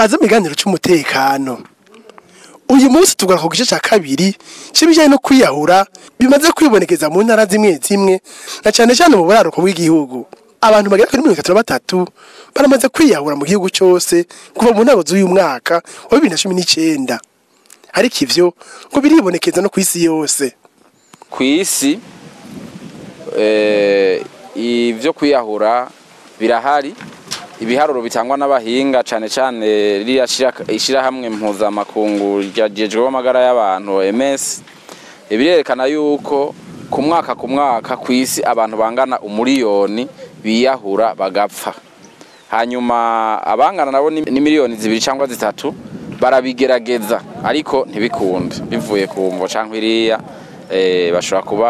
kaze mu kiganiro c'umutekano uyu munsi tugaruka ku gice ca kabiri c'ibijanye no kwiyahura bimaze kwibonekeza mu ntara zimwe zimwe na cane cane mu buraruko bw'igihugu abantu bagera kuri mirongo itatu na batatu baramaze kwiyahura mu gihugu cose kuva mu ntango z'uyu mwaka wa bibiri na cumi n'icenda ariko ivyo ngo biribonekeza no kw'isi yose ku isi eh, ivyo kwiyahura birahari ibiharuro bitangwa n'abahinga cane cane ririya shira- ishirahamwe mpuzamakungu ryajejweho amagara y'abantu OMS birerekana yuko ku mwaka ku mwaka ku isi abantu bangana umuriyoni biyahura bagapfa hanyuma abangana nabo ni ni miliyoni zibiri cyangwa zitatu barabigerageza ariko ntibikunde bivuye ku mvo cyangwa iriya eh, bashobora kuba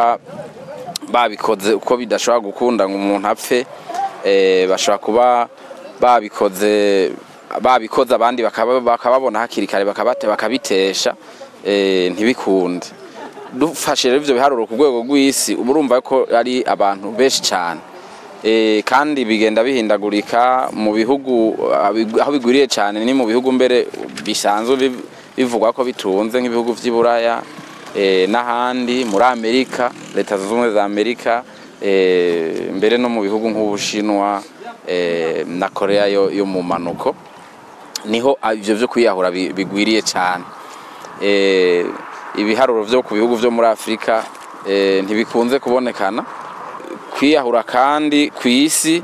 babikoze uko bidashobora gukunda ngo umuntu apfe eh, bashobora kuba babikoze babikoze abandi bakaba- bakababona hakiri kare bakabate bakabitesha eh, ntibikunde dufashe rero ivyo biharuro ku rwego rw'isi uba urumva ko ari abantu benshi cyane Eh, kandi bigenda bihindagurika mu bihugu abi- aho bigwiriye cyane ni mu bihugu mbere bisanzwe biv- bivugwa ko bitunze nk'ibihugu vy'i Buraya eh, n'ahandi muri Amerika leta zunze ubumwe za Amerika eh, mbere no mu bihugu nk'Ubushinwa eh, na Korea yo, yo mu manuko niho ah, ivyo vyo kwiyahura bi- bigwiriye cyane eh, ibiharuro vyo ku bihugu vyo muri Afrika eh, ntibikunze kubonekana kwiyahura kandi ku isi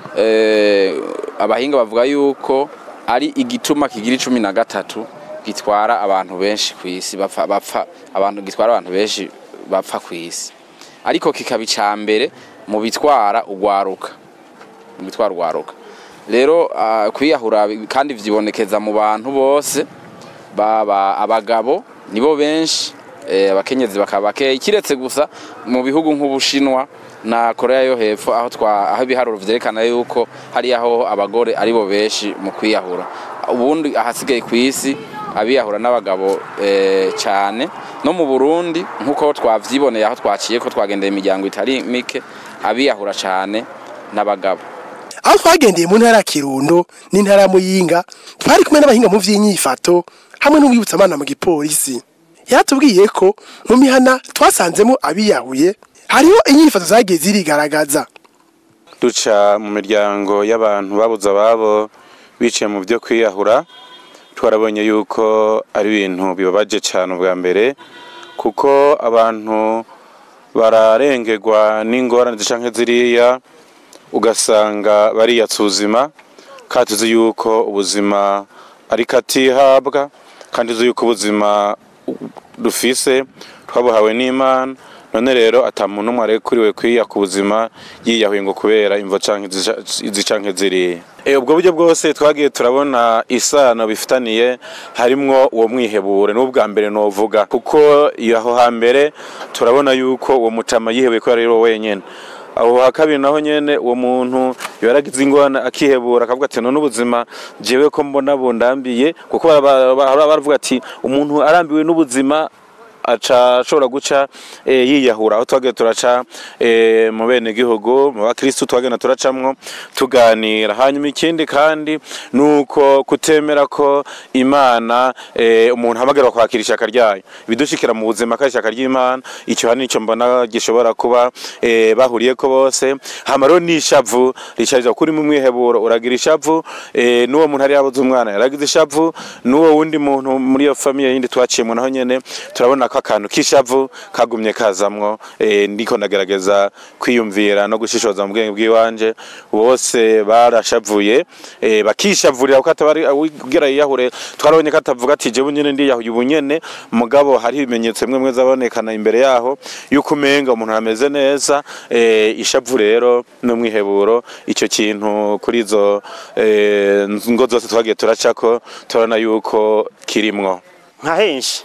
eh, abahinga bavuga yuko ari igituma kigira icumi na gatatu gitwara abantu benshi ku isi bapfa, bapfa abantu gitwara abantu benshi bapfa ku isi ariko kikaba icya mbere mu bitwara ugwaruka mu bitwara ugwaruka rero ah, kwiyahura bi- kandi vyibonekeza mu bantu bose baba abagabo nibo benshi eh, abakenyezi bakaba bakeya kiretse gusa mu bihugu nk'ubushinwa na korea yo hepfo aho twa aho ibiharuro vyerekana yuko hari aho abagore aribo benshi mu kwiyahura ubundi ahasigaye ku isi abiyahura n'abagabo eh, cyane no mu burundi nk'uko twavyiboneye aho twaciye ko twagendeye imiryango itari mike abiyahura cyane n'abagabo aho twagendeye mu ntara ya kirundo n'intara ya muyinga twari kumwe n'abahinga mu vy'inyifato hamwe n'umwibutsamana mu gipolisi yaratubwiye ko mu mihana twasanzemo abiyahuye hariho inyifato zagiye zirigaragaza duca mu miryango y'abantu babuze ababo biciye mu byo kwiyahura twarabonye yuko ari ibintu bibabaje cyane ubwa mbere kuko abantu bararengerwa n'ingorane zicanke ziriya ugasanga bariyatsa ubuzima kandi tuzi yuko ubuzima ari katihabwa kandi tuzi yuko ubuzima dufise twabuhawe n'imana none rero ata muntu umwe arekuriwe kwiya ku buzima yiyahuye ngo kubera imvo canke izica- izi canke ziriya Eh, ubwo buryo bwose twagiye turabona isano bifitaniye harimwo uwo mwihebure n'ubwa mbere novuga kuko iyo aho hambere turabona yuko uwo mutama yihebeye ko yari wenyene aho ha kabiri naho nyene uwo muntu yaragize ingorane akihebura akavuga ati none ubuzima jewe ko mbona bundambiye kuko bara- bara- baravuga ati umuntu arambiwe n'ubuzima aca ashobora guca eh, yiyahura aho twagiye turaca eh, mu bene gihugu mu bakristu twagenda turacamwo tuganira hanyuma ikindi kandi nuko kutemera ko imana eh, umuntu hamagarwa kwakira ishaka ryayo bidushikira mu buzima kandi ishaka ry'imana icyo hani nicyo mbona gishobora kuba eh, bahuriye ko bose hama rero n'ishavu rishariza kuri mu mwiheburo uragira ishavu eh, n'uwo muntu ari yabuze umwana yaragize ishavu n'uwo wundi muntu muri iyo famiye yindi twaciyemo naho nyene turabona ko akantu k'ishavu kagumye kazamwo eh, ndiko ndagerageza kwiyumvira no gushishoza mu bwenge bw'iwanje bose barashavuye eh, bakishavurira kuko atabari ugira yiyahure twarabonye ko atavuga ati jewe nyene ndiyahuye ubu nyene mugabo hari ibimenyetso bimwe bimwe zabonekana imbere yaho yuko umenga umuntu ameze neza eh, ishavu rero n'umwiheburo icyo kintu kuri izo eh, ngo zose twagiye turacako turabona yuko kirimwo nka henshi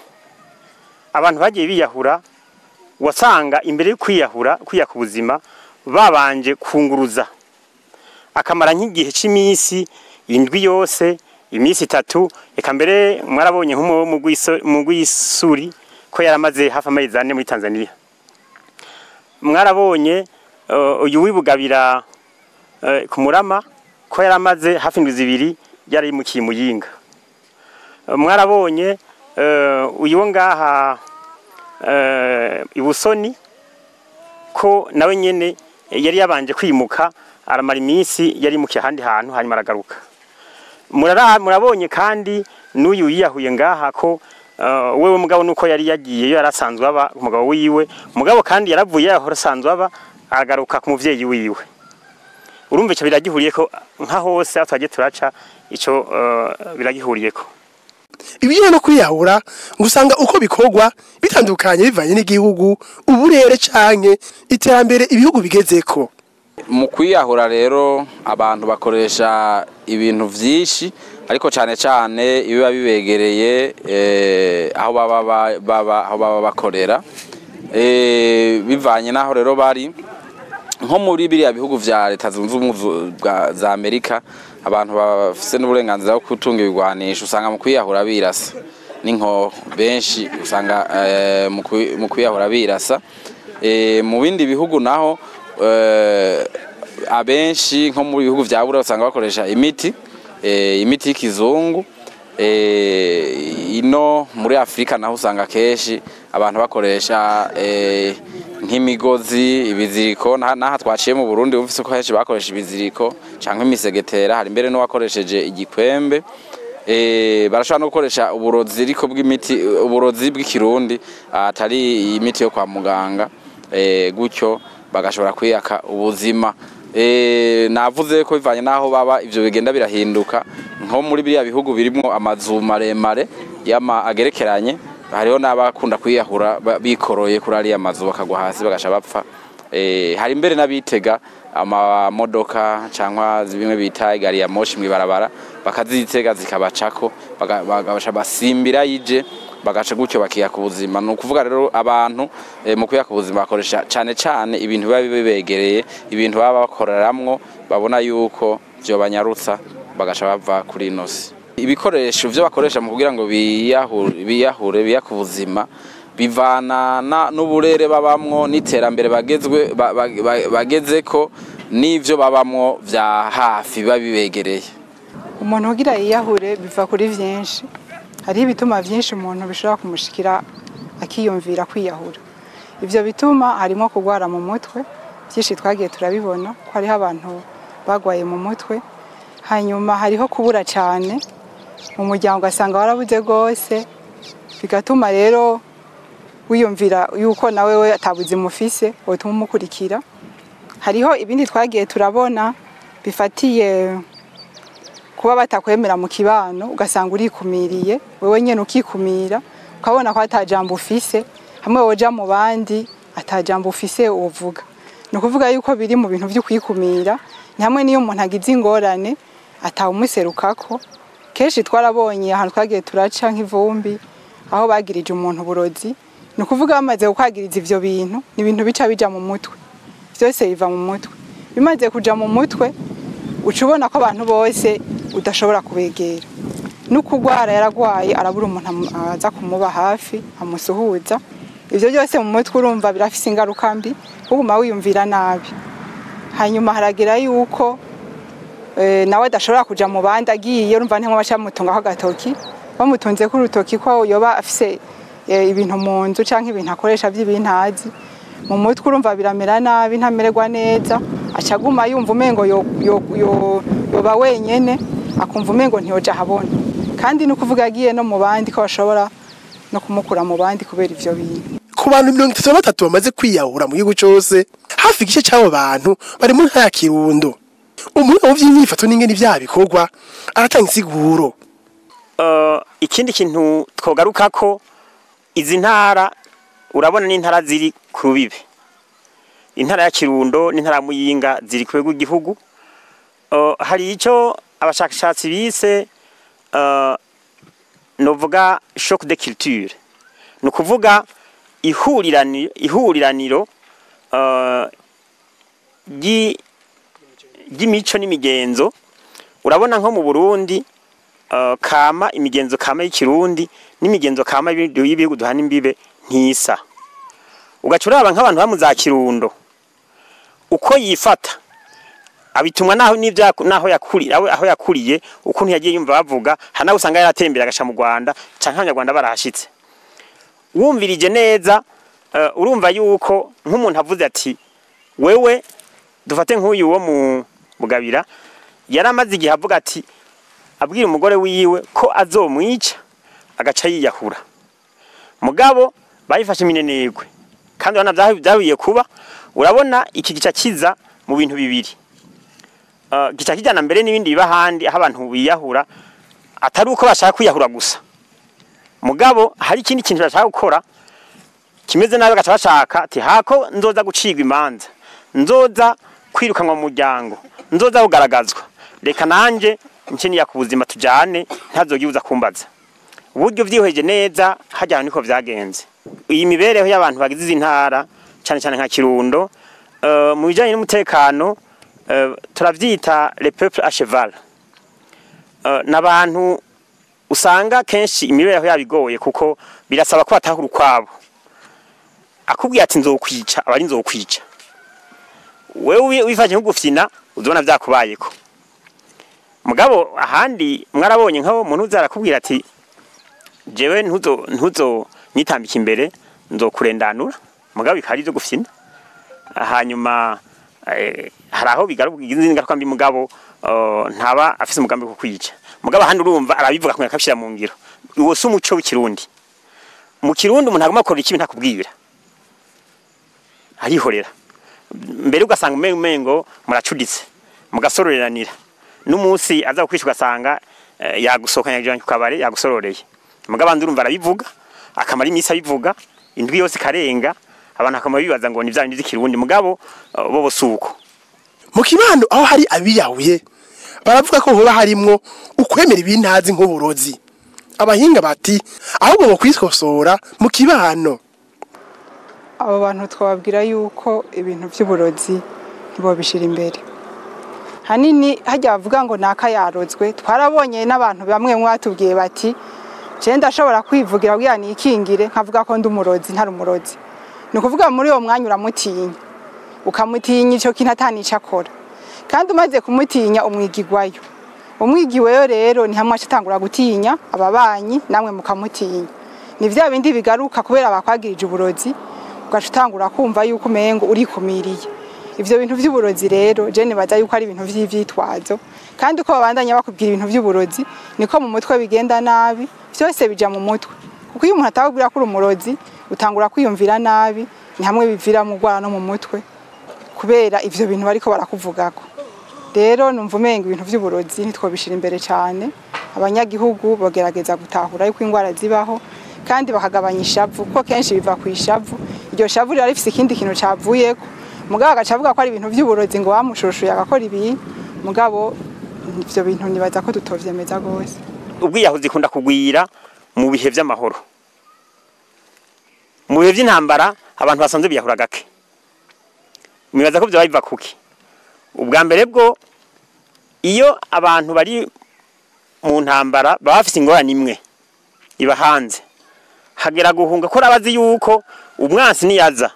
abantu bagiye biyahura wasanga imbere yo kwiyahura kwiyaka ubuzima babanje kunguruza akamara nk'igihe cy'iminsi indwi yose iminsi itatu reka mbere mwarabonye nk'umu mu Rwiso- mu rw'isuri ko yaramaze hafi amezi ane muri tanzania mwarabonye eh, uyu wibugabira eh, ku murama ko yaramaze hafi indwi zibiri yarayimukiye muyinga mwarabonye eh, uyu wo ngaha eh, ibusoni ko nawe nyene yari yabanje kwimuka aramara iminsi yari mu ahandi hantu hanyuma aragaruka Murara- murabonye kandi n'uyu yiyahuye ngaha ko uh, wewe mugabo nuko yari yagiyeyo yarasanzwe aba umugabo wiwe mugabo kandi yaravuye yahora asanzwe aba aragaruka ku muvyeyi wiwe urumva ico biragihuriye ko nka hose aho twagiye turaca ico uh, biragihuriye ko ibijyanye no kwiyahura ngo usanga uko bikorwa bitandukanye bivanye n'igihugu uburere canke iterambere ibihugu bigezeko mu kwiyahura rero abantu bakoresha ibintu vyinshi ariko cyane cyane ibiba bibegereye eh, aho baba ba- baba aho baba bakorera eh, bivanye n'aho rero bari nko muri biriya bihugu vya leta zunze ubumwe zu- bwa- za amerika abantu bafise n'uburenganzira bwo gutunga ibigwanisho usanga mu kwiyahura birasa n'inkoho benshi usanga eh, mu kwi- mu kwiyahura birasa Eh, mu bindi bihugu naho eh, abenshi nko mu bihugu vya bura usanga bakoresha imiti eh, imiti y'ikizungu eh, ino muri afurika naho usanga kenshi abantu bakoresha eh, nk'imigozi ibiziriko naha naha twaciye mu burundi wumvise ko henshi bakoresha ibiziriko canke imisegetera hari mbere n'uwakoresheje igikwembe eh, barashobora no gukoresha uburozi ariko bw'imiti uburozi bw'ikirundi atari imiti yo kwa muganga eh, gutyo bagashobora kwiyaka ubuzima eh, navuze ko bivanye n'aho baba ivyo bigenda birahinduka nko muri biriya bihugu birimwo amazu maremare yama agerekeranye hariho n'abakunda kwiyahura ba- bikoroye kuri ariya mazu bakagwa hasi bagasha bapfa eh, hari mbere n'abitega amamodoka cyangwa bimwe bita gari ya moshi mw'ibarabara bakazitega zikabacako baga- bagasha basimbira yije bagaca gutyo bakiyaka ubuzima ni ukuvuga rero abantu eh, mu kwiyaka ubuzima bakoresha cyane cyane ibintu biba bibegereye ibintu baba bakoreramwo babona yuko vyobanyarutsa bagaca bava kuri ino si ibikoresho vyo bakoresha mu kugira ngo biyahure biyahure biyaka ubuzima bivana na- n'uburere babamwo n'iterambere bagezwe ba- ba- ba- bagezeko n'ivyo babamwo vya hafi biba bibegereye umuntu ugira yiyahure biva kuri vyinshi hariho ibituma vyinshi umuntu bishobora kumushikira akiyumvira kwiyahura ivyo bituma harimo kugwara mu mutwe vyinshi twagiye turabibona ko hariho abantu bagwaye mu mutwe hanyuma hariho kubura cane mu muryango ugasanga warabuze rwose bigatuma rero wiyumvira yuko nawe we atabuzima ufise wotuma umukurikira hariho ibindi twagiye turabona bifatiye kuba batakwemera mu kibano ugasanga urikumiriye wewe nyene ukikumira ukabona ko atajambo ufise hamwe woja mu bandi atajambo ufise uvuga ni ukuvuga yuko biri mu bintu vyo kwikumira ni hamwe niyo umuntu agize ingorane atawumuserukako kenshi twarabonye ahantu twagiye turaca nk'ivumbi aho bagirije umuntu uburozi ni ukuvuga bamaze kukwagiriza ivyo bintu ni ibintu bica bija mu mutwe vyose biva mu mutwe bimaze kuja mu mutwe uca ubona ko abantu bose udashobora kubegera n'ukugwara yaragwaye arabura umuntu amu- aza kumuba hafi amusuhuza ivyo byose mu mutwe urumva birafise ingaruka mbi uguma wiyumvira nabi hanyuma haragera yuko eh, nawe adashobora kuja mu bandi agiye urumva ntimwe baca bamutungaho agatoki bamutunze ko urutoki ko yoba afise eh, ibintu mu nzu canke ibintu akoresha vy'ibintazi mu mutwe urumva biramera nabi ntamererwa neza aca aguma yumva umengo yo- yo- yo- yoba wenyene akumva umengo ntiyoja ahabona kandi ni ukuvuga agiye no mu bandi ko bashobora no kumukura mu bandi kubera ivyo bintu ku bantu mirongo itatu na batatu bamaze kwiyahura mu gihugu cose hafi igice c'abo bantu bari mu ntara ya kirundo umuntu mu vy'imyifato n'ingene ivyaha bikorwa aratanga insiguro Uh, ikindi kintu twogaruka ko izi ntara urabona n'intara ziri ku rubibe intara ya kirundo n'intara ya muyinga ziri ku rwego rw'igihugu uh, hari icyo abashakashatsi bise uh, novuga shock de culture ni ukuvuga ihuriraniro, ihuriraniro uh, ry'i- ry'imico n'imigenzo urabona nko mu burundi uh, kama imigenzo kama y'ikirundi n'imigenzo kama y'ibindi- y'ibihugu duhana imbibe ntisa ugaca uraba nk'abantu ba mu za kirundo uko yifata abitumwa naho n'ivyo yaku- naho yakuriye aho aho yakuriye ukuntu yagiye yumva bavuga hari naho usanga yaratembera agasha mu Rwanda canke abanyarwanda barahashitse wumvirije neza eh, urumva yuko nk'umuntu avuze ati wewe dufate nk'uyu wo mu mugabira yaramaze igihe avuga ati abwira umugore wiwe ko azomwica agaca yiyahura mugabo bayifashe iminenegwe kandi urabona vyahu- vyahuye kuba urabona iki gica kiza mu bintu bibiri uh, gica kijana mbere n'ibindi biba ahandi aho abantu biyahura atari uko bashaka kwiyahura gusa mugabo hari ikindi kintu bashaka gukora kimeze nabi bagaca bashaka ati hako nzoza gucigwa imanza nzoza kwirukanwa mu muryango nzoza kugaragazwa reka nanje nce niya ku buzima tujane ntazogibuza kumbaza uburyo vyihweje neza hajyana niko vyagenze iyi mibereho y'abantu bagize izi ntara cyane cyane nka Kirundo uh, mu bijanye n'umutekano uh, turavyita le peuple à cheval uh, n'abantu usanga kenshi imibereho yabo igoye kuko birasaba ko batahura ukwabo akubwiye ati nzokwica abari nzokwica wewe wifashe nk'ugufyina uzobona vyakubayeko mugabo ahandi mwarabonye nk'abo umuntu uza arakubwira ati jewe ntuzo ntuzo nyitambika imbere nzokurendanura mugabo bikari byo gufyina hanyuma eh, hari aho bigaruka izindi ngaruka mbi mugabo uh, ntaba afise umugambi wo kwica mugabo ahandi urumva arabivuga kumwe akabishira mu ngiro uwo si umuco w'ikirundi mu kirundi umuntu agomba gukora ikibi ntakubwira arihorera mbere ugasanga umengo umengo muracuditse mugasororeranira n'umunsi aza kukwisha ugasanga eh, yagusohokanya kujana ku kabare yagusororeye mugabo abandi urumva arabivuga akamara iminsi abivuga indwi yose ikarenga abantu bakamara bibaza ngo ni vya bindi vy'ikirundi mugabo uh, bo suko mu kibando aho hari abiyahuye baravuga ko hoba harimwo ukwemera ibintazi nk'uburozi abahinga bati ahubwo bo kwiskosora mu kibano abo bantu twababwira yuko ibintu by'uburozi ntibobishira imbere hanini hajya bavuga ngo naka yarozwe twarabonye n'abantu bamwe bamwe batubwiye bati je ndashobora kwivugira kugira nikingire nkavuga ko ndi umurozi ntari umurozi ni ukuvuga muri uwo mwanya uramutinya ukamutinya icyo kintu atanica akora kandi umaze kumutinya umwigigwayo umwigiweyo rero ni hamwe atangura gutinya ababanyi namwe mukamutinya ni vya bindi bigaruka kubera bakwagirije uburozi ugaca utangura kumva yuko umengo urikumiriye ivyo bintu vy'uburozi rero je nibaza yuko ari ibintu vy'ivyitwazo kandi uko babandanya bakubwira ibintu vy'uburozi niko mu mutwe bigenda nabi vyose bija mu mutwe kuko iyo umuntu atababwira ko uri umurozi utangura kwiyumvira nabi ni hamwe bivira mu rwara no mu mutwe kubera ivyo bintu bariko barakuvugako rero numva umenga ibintu vy'uburozi ntitwobishira imbere cyane abanyagihugu bagerageza gutahura yuko indwara zibaho kandi bakagabanya ishavu kuko kenshi biva ku ishavu iryo shavu riba rifise ikindi kintu cavuyeko mugabo agaca avuga ko ari ibintu vy'uburozi ngo wamushushuye agakora ibintu mugabo ivyo bintu nibaza ko tutovyemeza gose ubwiyahuzi ikunda kugwira mu bihe vy'amahoro mu bihe vy'intambara abantu basanzwe biyahura gake mwibaza ko vyoba biva kuki ubwa mbere bwo iyo abantu bari mu ntambara baba bafise ingorane imwe iba hanze hagera guhunga ko abazi yuko umwansi niyaza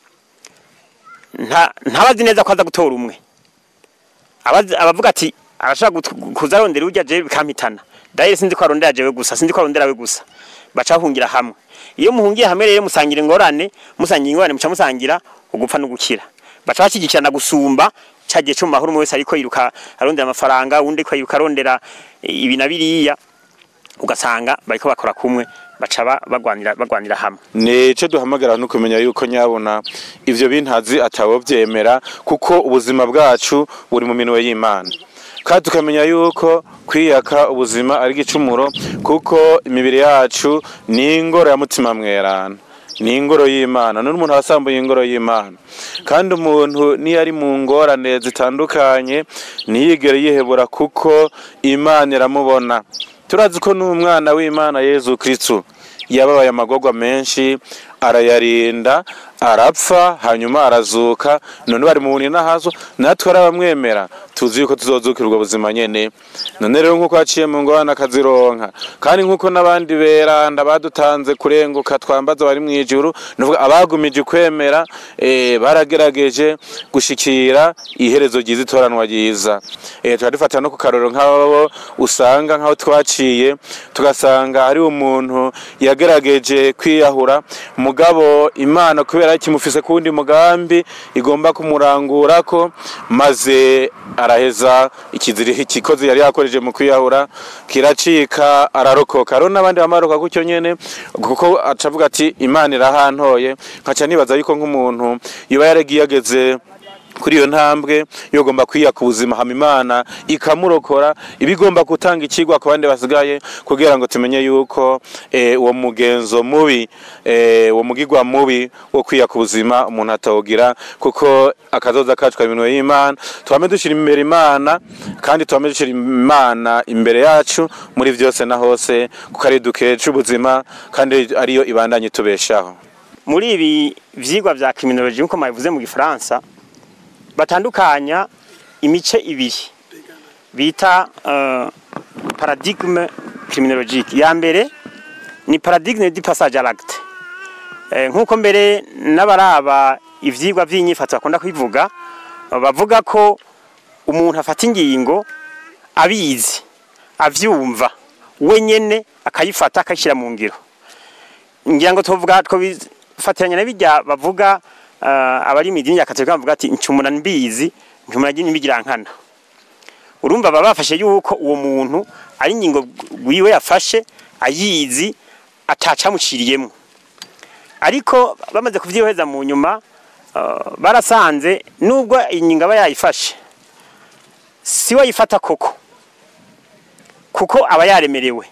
nta ntabazi neza ko aza gutora umwe abazi- abavuga ati arashaka gut- kuza arondera urya jewe bikampitana dahire sinzi ko arondera jewe gusa sinzi ko arondera we gusa baca bahungira hamwe iyo muhungiye hamwe rero musangira ingorane musangira ingorane muca musangira ugupfa no gukira baca bashyigikirana gusumba cya gihe cyo mu mahoro umwe wese ariko yiruka arondera amafaranga undi ko yiruka arondera ibi na biriya ugasanga bariko bakora kumwe baca ba- bagwanira bagwanira hamwe nico duhamagara no kumenya yuko nyabona ivyo bintazi atabo vyemera kuko ubuzima bwacu buri mu minwe y'Imana kandi tukamenya yuko kwiyaka ubuzima ari igicumuro kuko imibiri yacu ni ingoro ya mutima mwerana ni ingoro y'Imana none umuntu abasambuye ingoro y'Imana kandi umuntu niyo ari mu ngorane zitandukanye ntiyigere yihebura kuko Imana iramubona turazi ko n'umwana w'Imana Yezu Kristo yababaye amagorwa menshi arayarinda arapfa hanyuma arazuka none bari mu bunini nahazo natwe arabamwemera tuzi yuko tuzozukira ubwo buzima nyene none rero nk'uko haciye mu ngorane akazironka kandi nk'uko n'abandi beranda badutanze kurenguka twambaza bari mu ijuru nuvuga abagumije kwemera eh, baragerageje gushikira iherezo ryiza itoranwa ryiza eh, tuba dufata no ku karorero nk'abo usanga nk'aho twaciye tugasanga hari umuntu yagerageje kwiyahura mugabo imana kubera kimufise kuwundi mugambi igomba kumurangurako maze araheza ikiziri ikikozi yari yakoreje mu kwiyahura kiracika ararokoka rero n'abandi bamaroka gutyo nyene kuko acavuga ati imana irahantoye nkaca nibaza yuko nk'umuntu yoba yaragiye ageze kuri iyo ntambwe yogomba kwiya ku buzima hama imana ikamurokora ibigomba gutanga ikigwa ku bandi basigaye kugira ngo tumenye yuko eh, uwo mugenzo mubi eh, uwo mugigwa mubi wo kwiya ku buzima umuntu atawugira kuko akazoza kacu kari minwe y'imana twame dushira imbere imana kandi twame dushira imana imbere yacu muri vyose na hose kuko ari dukeca ubuzima kandi ariyo ibandanye tubeshaho muri ibi vyigwa vya criminology nkuko mabivuze mu gifaransa batandukanya imice ibiri bita uh, paradigme criminologique ya mbere ni paradigme du passage à l'acte eh, nkuko mbere n'abaraba ivyigwa vy'inyifato bakunda kwivuga bavuga ko umuntu afata ingingo abizi avyumva wenyene akayifata akayishyira mu ngiro ngira ngo tuvuga twobifatiranya na bijya bavuga uh, abari mu idini ya katolika bavuga ati ncumura mbizi ncumura n'ibigira nkana urumva baba bafashe yuko uwo muntu ari ingingo wiwe yafashe ayizi atacamuciriyemo ariko bamaze kuvyiheza mu nyuma uh, barasanze nubwo ingingo aba yayifashe si we yifata koko kuko aba yaremerewe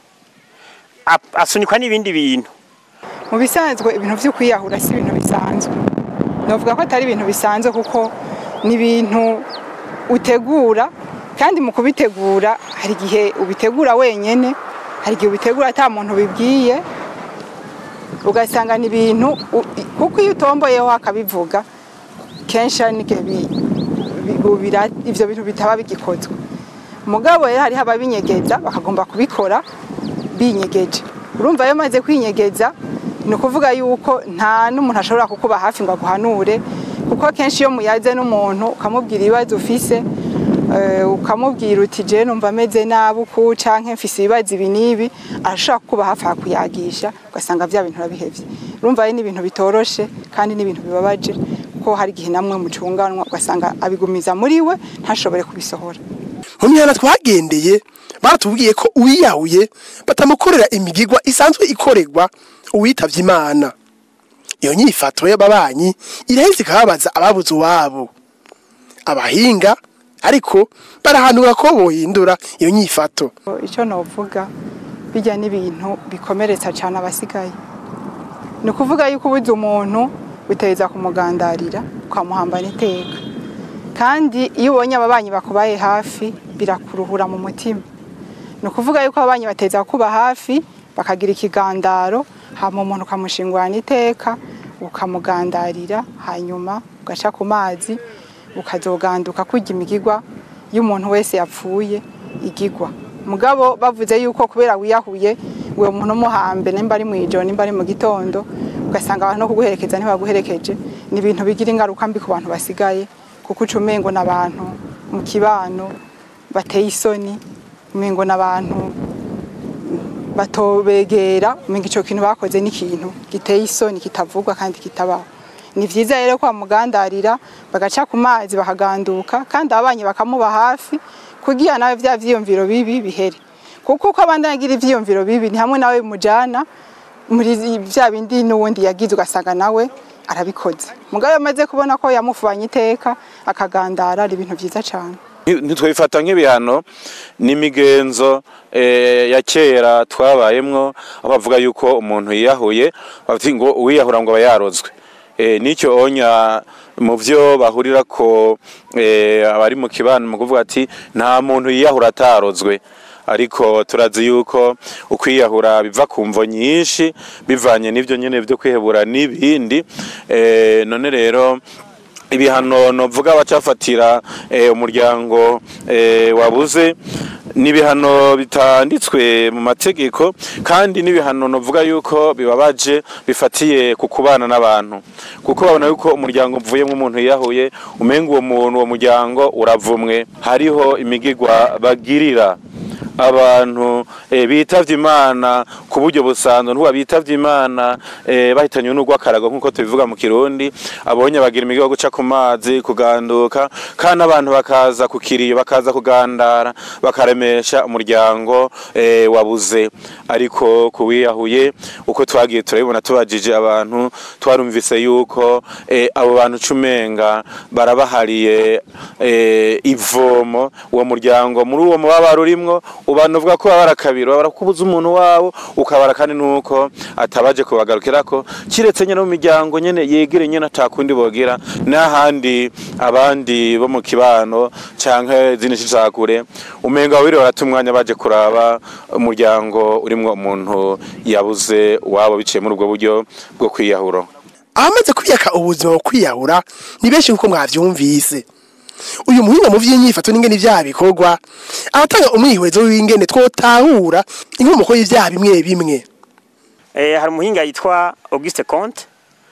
Ap- asunikwa n'ibindi bintu mu bisanzwe ibintu byo kwiyahura si ibintu bisanzwe navuga ko atari ibintu bisanzwe kuko ni ibintu utegura kandi mu kubitegura hari igihe ubitegura wenyene hari igihe ubitegura ata muntu bibwiye ugasanga ni ibintu u- kuko iyo utomboyeho akabivuga kenshi hari n'igihe bi- bi- bira- ivyo bintu bitaba bigikozwe mugabo rero hariho ababinyegeza bakagomba kubikora binyegeje urumva iyo maze kwinyegeza ni ukuvuga yuko nta n'umuntu ashobora kukuba hafi ngo aguhanure kuko kenshi iyo muyaze n'umuntu ukamubwira ibibazo ufise eh, ukamubwira uti je numva ameze nabi uku canke mfise ibibazo ibi n'ibi arashobora kukuba hafi akuyagisha ugasanga vya bintu urabihevye urumva ari n'ibintu bitoroshe kandi n'ibintu bibabaje kuko hari igihe namwe mucunganwa ugasanga abigumiza muri we ntashobore kubisohora mu mihana twagendeye baratubwiye ko uwiyahuye batamukorera imigigwa isanzwe ikorerwa uwitavye imana iyo nyifato y'ababanyi irahise ikababaza ababuze uwabo abahinga ariko barahanura ko bohindura iyo nyifato icyo novuga bijya n'ibintu bikomeretsa cyane abasigaye ni ukuvuga yuko ubuze umuntu biteza kumugandarira ukamuhambana iteka kandi iyo ubonye ababanyi bakubaye hafi birakuruhura mu mutima ni ukuvuga yuko ababanyi bateza kuba hafi bakagira ikigandaro hama umuntu ukamushingurana iteka ukamugandarira hanyuma ugaca ku mazi ukazoganduka kurya imigigwa y'umuntu wese yapfuye igigwa mugabo bavuze yuko kubera wiyahuye uwo muntu umuhambe nimba ari mu ijoro nimba ari mu gitondo ugasanga abantu no kuguherekeza ntibaguherekeje ni ibintu bigira ingaruka mbi ku bantu basigaye kuko uca umengo n'abantu mu kibano bateye isoni umengo n'abantu batobegera umenga ico kintu bakoze n'ikintu giteye isoni kitavugwa kandi kitabaho ni vyiza rero kwa mugandarira bagaca ku mazi bakaganduka kandi ababanyi bakamuba hafi kugira nawe vya vyiyumviro bibi bihere kuko uko abandi agira ivyiyumviro bibi ni hamwe nawe mujana muri vya bindi n'uwundi yagize ugasanga nawe arabikoze mugabo amaze kubona ko yamufubanye iteka akagandara ari ibintu vyiza cane ntitwifata nk'ibihano n'imigenzo eh, ya kera twabayemwo aho bavuga yuko umuntu yiyahuye bavuga ngo uwiyahura ngo aba yarozwe eh, n'icyo onya mu byo bahurira ko eh, abari mu kibano mu kuvuga ati nta muntu yiyahura atarozwe ariko turazi yuko ukwiyahura biva ku mvo nyinshi bivanye n'ibyo nyene byo kwihebura n'ibindi eh, none rero ibihano novuga bacafatira eh, umuryango eh, wabuze ni ibihano bitanditswe mu mategeko kandi n'ibihano novuga yuko bibabaje bifatiye ku kubana n'abantu kuko babona yuko umuryango uvuyemo umuntu yiyahuye umenga uwo muntu uwo muryango uravumwe hariho imigigwa bagirira abantu eh, bitavye imana ku buryo busanzwe ntuba bitavye imana eh, bahitanywe n'urw'akarago nk'uko tubivuga mu kirundi abonye bagira imigigo yo guca ku mazi kuganduka kandi abantu bakaza ku kiriyo bakaza kugandara bakaremesha umuryango eh, wabuze ariko kuwiyahuye uko twagiye turabibona tubajije abantu twarumvise yuko eh, abo bantu cumenga barabahariye eh, ivomo uwo muryango muri uwo mubabaro urimwo ubantu uvuga ko babara kabiri babara kubuza umuntu wabo ukabara kandi nuko atabaje kubagarukirako kiretse nyene mu miryango nyene yegere nyene atakundi bogira n'ahandi abandi bo mu kibano canke zindi cicakure umenga babiri barata umwanya baje kuraba umuryango urimwo umuntu yabuze wabo biciye muri ubwo buryo bwo kwiyahura abamaze kwiyaka ubuzima bwo kwiyahura ni benshi nk'uko mwavyumvise uyu muhinga mu vy'inyifato n'ingene ivyaha bikorwa aratanga umwihwezo w'ingene twotahura inkomoko y'ivyaha bimwe bimwe Eh, hari umuhinga yitwa Auguste Comte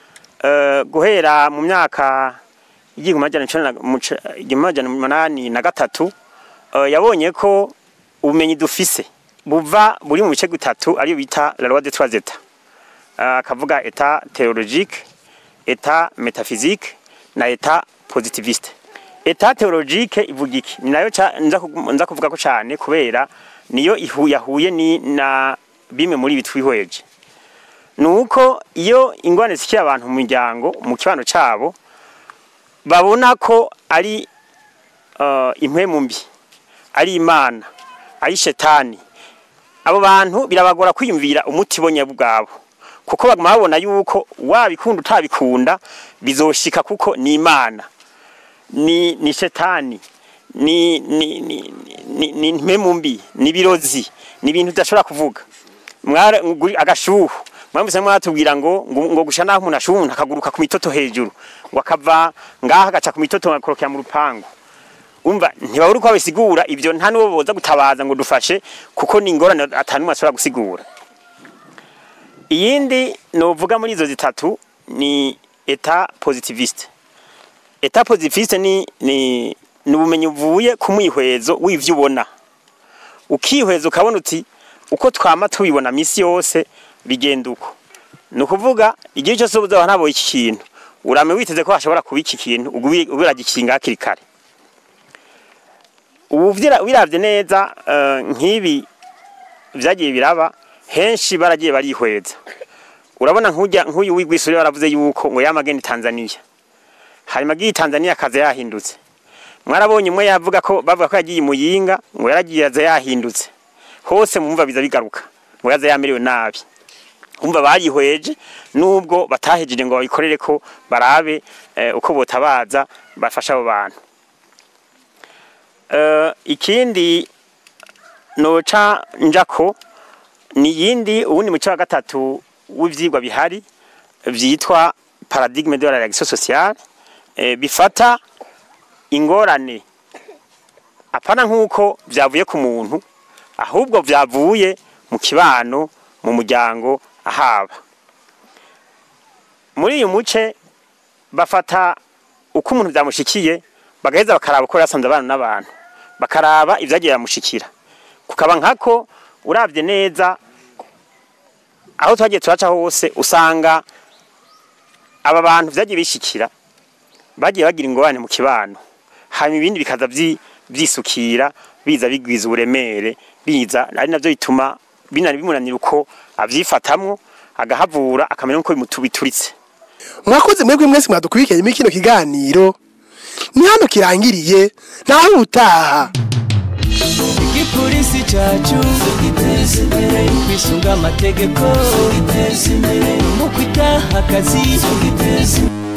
eh, guhera mu myaka igihumbi amajana icenda na- mu ca- igihumbi amajana umunani na gatatu eh, yabonye ko ubumenyi dufise buva buri mu bice bitatu ariyo bita la loi de trois états Eh, akavuga état théologique état métaphysique na état positiviste état théologique ivuga iki ni nayo ca- nza kugu- nza kuvuga ko cane kubera niyo ihu- yahuye ni na bimwe muri ibi twihweje nuko iyo ingwane zikiye abantu mu miryango mu kibano cabo babona ko ari uh, impwemu mbi ari imana ari shetani abo bantu birabagora kwiyumvira umuti bo nyabwabo kuko baguma babona yuko wabikunda utabikunda bizoshika kuko ni imana ni ni shetani ni ni ni ni, ni impwemu mbi ni birozi ni ibintu udashobora kuvuga mwara nguri- agashuhu mwamvise mwatubwira ngo ngo ngo gusha naho umuntu ashuha umuntu akaguruka ku mitoto hejuru ngo akava ngaha agaca ku mitoto agakorokera mu rupangu umva ntibabura uko babisigura ibyo nta n'uwo boza gutabaza ngo dufashe kuko ni ingorane atanumwe ashobora gusigura iyindi novuga muri izo zitatu ni eta positiviste eta positiviste ni ni ni ubumenyi buvuye ku mwihwezo w'ivyo ubona ukihweza ukabona uti uko twama tubibona misi yose bigenda uko ni ukuvuga igihe cyose uzaba ntabonye iki kintu urame witeze ko hashobora kuba iki kintu ubiragikinga hakiri kare ubu vyira- wiravye neza eh, nk'ibi vyagiye biraba henshi baragiye barihweza urabona nk'ujya nk'uyu wigwisuri baravuze yuko ngo yamagenda i Tanzania hanyuma agiye i Tanzania akaza yahindutse mwarabonye umwe yavuga ko bavuga ko yagiye i Muyinga ngo yaragiye aza yahindutse hose mumva biza bigaruka ngo yaza yamerewe nabi umva barihweje nubwo batahejeje ngo babikorere ko barabe eh, uko botabaza bafasha abo bantu Eh, ikindi noca njako ni yindi uwundi muco wa gatatu w'ivyigwa bihari vyitwa paradigme de la réaction sociale eh, bifata ingorane apana nk'uko vyavuye ku muntu ahubwo vyavuye mu kibano mu muryango ahaba muri uyu muce bafata uko umuntu vyamushikiye bagaheza bakaraba uko yasanze abana n'abantu bakaraba ivyagiye biramushikira kukaba nkako uravye neza aho twagiye turaca hose usanga aba bantu vyagiye bishikira bagiye bagira ingorane mu kibano hanyuma ibindi bikaza vyi- vyisukira biza bigwiza uburemere biza ari navyo bituma binari bimunanira uko avyifatamwo agahavura akamenya uko bimutubituritse mwakoze mwebwe mwese mwadukurikiye muri kino kiganiro ni hano kirangiriye naho utaha igipolisi cyacu giteza imbere kwisunga amategeko giteza imbere mu kwitaha akazi giteza imbere